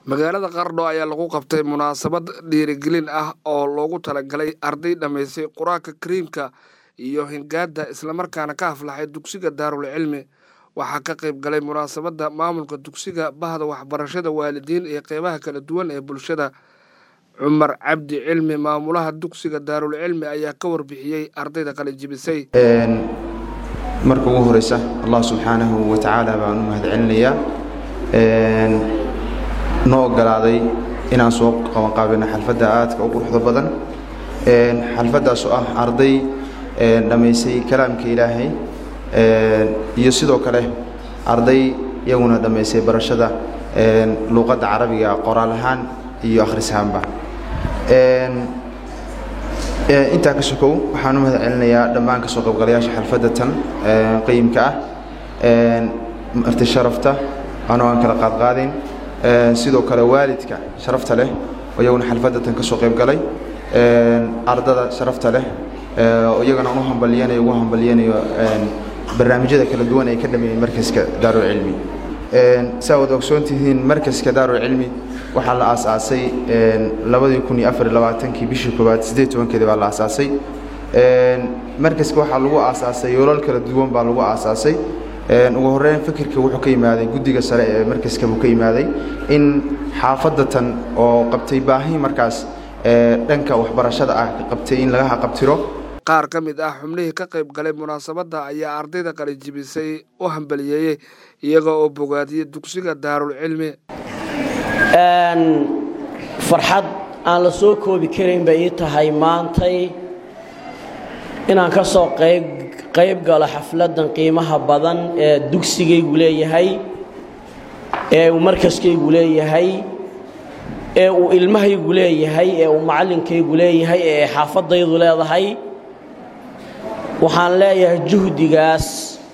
magaalada qardho ayaa lagu qabtay munaasabad dhiirigelin ah oo loogu talagalay arday dhammaysay qur-aanka kariimka iyo hingaada islamarkaana ka aflaxay dugsiga daarul cilmi waxaa ka qayb galay munaasabadda maamulka dugsiga bahda waxbarashada waalidiin iyo qeybaha kala duwan ee bulshada cumar cabdi cilmi maamulaha dugsiga daarul cilmi ayaa ka warbixiyey ardayda qalijibisay marka ugu horeysa allah subxaanahu wa tacaala baan u mahad celinayaa noo ogolaaday inaan soo qabanqaabino xalfadda aadka u quruxda badan xalfaddaas oo ah arday dhammaysay kalaamka ilaahay iyo sidoo kale arday iyaguna dhammaysay barashada luuqadda carabiga qoraal ahaan iyo akhris ahaanba intaa ka sokow waxaan u mahad celinayaa dhammaan ka soo qaybgalayaasha xalfadda tan qayimka ah marti sharafta anoo aan kala qaadqaadayn sidoo kale waalidka sharafta leh oo iyaguna xalfadda tan ka soo qayb galay ardada sharafta leh oo iyagana u hambalyanayo ugu hambalyanayo barnaamijyada kala duwan ay ka dhameeyeen markaska daarul cilmi saa wad ogsoon tihiin markaska daarul cilmi waxaa la aasaasay labadii kun iyo afar iyo labaatankii bishii koowaad siddeed tobankeedii baa la aasaasay markaska waxaa lagu aasaasay yoolal kala duwan baa lagu aasaasay ugu horreyn fikirka wuxuu ka yimaaday guddiga sare ee markaska buu ka yimaaday in xaafadda tan oo qabtay baahi markaas dhanka waxbarashada ah qabtay in laga haqabtiro qaar ka mid ah xubnihii ka qayb galay munaasabadda ayaa ardayda qalijibisay u hambaliyeeyey iyaga oo bogaadiyey dugsiga daarul cilmi farxad aan la soo koobi karayn bay ii tahay maantay inaan ka soo qayb galo xafladdan qiimaha badan ee dugsigaygu leeyahay ee uu markaskaygu leeyahay ee uu ilmahaygu leeyahay ee uu macallinkaygu leeyahay ee xaafaddaydu leedahay waxaan leeyahay juhdigaas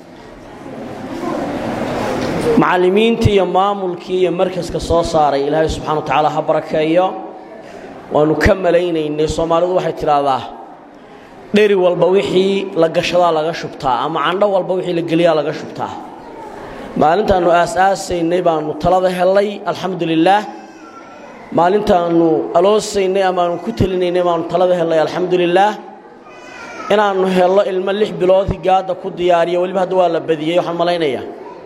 macallimiintii iyo maamulkii iyo markaska soo saaray ilaahay subxana wa tacaala ha barakeeyo waannu ka malaynaynay soomaalidu waxay tidhaahdaa dheri walba wixii la gashadaa laga shubtaa ama candho walba wixii la geliyaa laga shubtaa maalintaannu aas-aasaynay baannu talada hellay alxamdu lilaah maalintaannu aloosaynay amaannu ku telinaynay baannu talada hellay alxamdu lilaah inaannu hello ilmo lix bilood higaadda ku diyaariyo weliba hadda waa la badiyey waxaan malaynayaa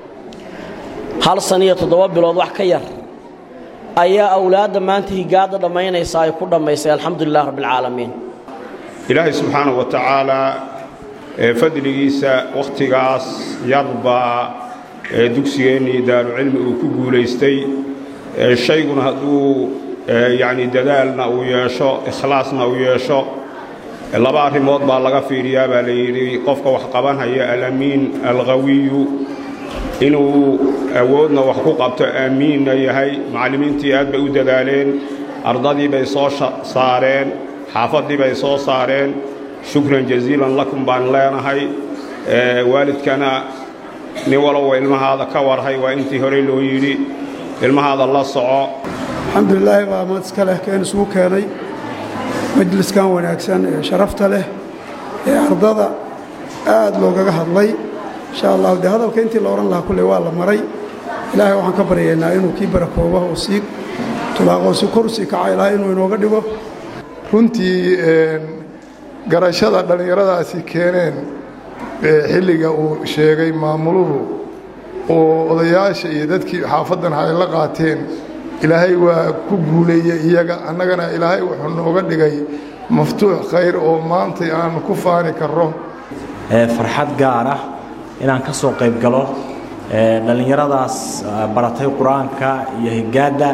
hal san iyo toddoba bilood wax ka yar ayaa awlaadda maanta higaadda dhammaynaysa ay ku dhammaysay alxamdu lilah rabbialcaalamiin ilaahay subxaanahu wa tacaalaa ee fadligiisa wakhtigaas yarbaa ee dugsigeennii daarucilmi uu ku guulaystay shayguna hadduu yacni dadaalna uu yeesho ikhlaasna uu yeesho laba arrimood baa laga fiiriyaa baa la yidhi qofka wax qabanhaya alamiin alqawiyu inuu awoodna wax ku qabto aamiinna yahay macallimiintii aad bay u dadaaleen ardadii bay soo saareen xaafaddii bay soo saareen shukran jaziilan lakum baan leenahay waalidkana nin walowa ilmahaada ka warhay waa intii horey loo yidhi ilmahaada la soco alxamdulilaahi baa mad iska leh keen isugu keenay majliskan wanaagsan ee sharafta leh ee ardada aad loogaga hadlay insha allahu dee hadalka intii la odhan lahaa kulley waa la maray ilaahay waxaan ka baryaynaa inuu kii barakooba oo sii tulaaqoo si kor usii kaca ilaahay inuu inooga dhigo runtii garashada dhallinyaradaasi keeneen xilliga uu sheegay maamuluhu oo odayaasha iyo dadkii xaafaddan ay la qaateen ilaahay waa ku guuleeyey iyaga annagana ilaahay wuxuu nooga dhigay maftuux khayr oo maantay aan ku faani karro farxad gaar ah inaan ka soo qayb galo dhallinyaradaas baratay qur-aanka iyo higaadda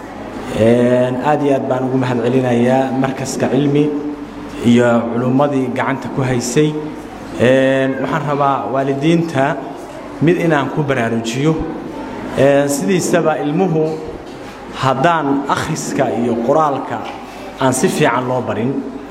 aad iyo aad baan ugu mahad celinayaa markaska cilmi iyo culummadii gacanta ku haysay waxaan rabaa waalidiinta mid inaan ku baraarujiyo sidiisaba ilmuhu haddaan akhriska iyo qoraalka aan si fiican loo barin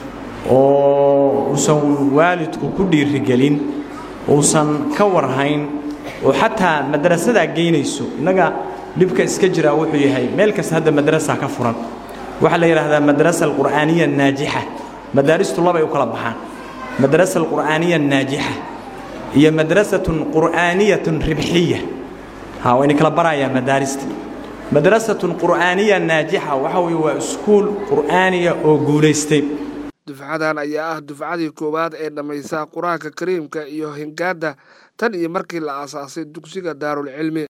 oo uusan waalidku ku dhiirigelin uusan ka warhayn oo xataa madrasadaa geynayso innaga dhibka iska jiraa wuxuu yahay meel kasta hadda madrasa ka furan waxaa la yidhaahdaa madrasa alqur'aaniya naajixa madaaristu labay u kala baxaan madrasa alqur'aaniya naajixa iyo madrasatun qur'aaniyatun ribxiya ha wayna kala barayaa madaarista madrasatun qur'aaniya naajixa waxa weye waa iskuul qur'aaniya oo guulaystay dufcadan ayaa ah dufcadii koowaad ee dhammaysa qur-aanka kariimka iyo hingaadda tan iyo markii la aasaasay dugsiga daarulcilmi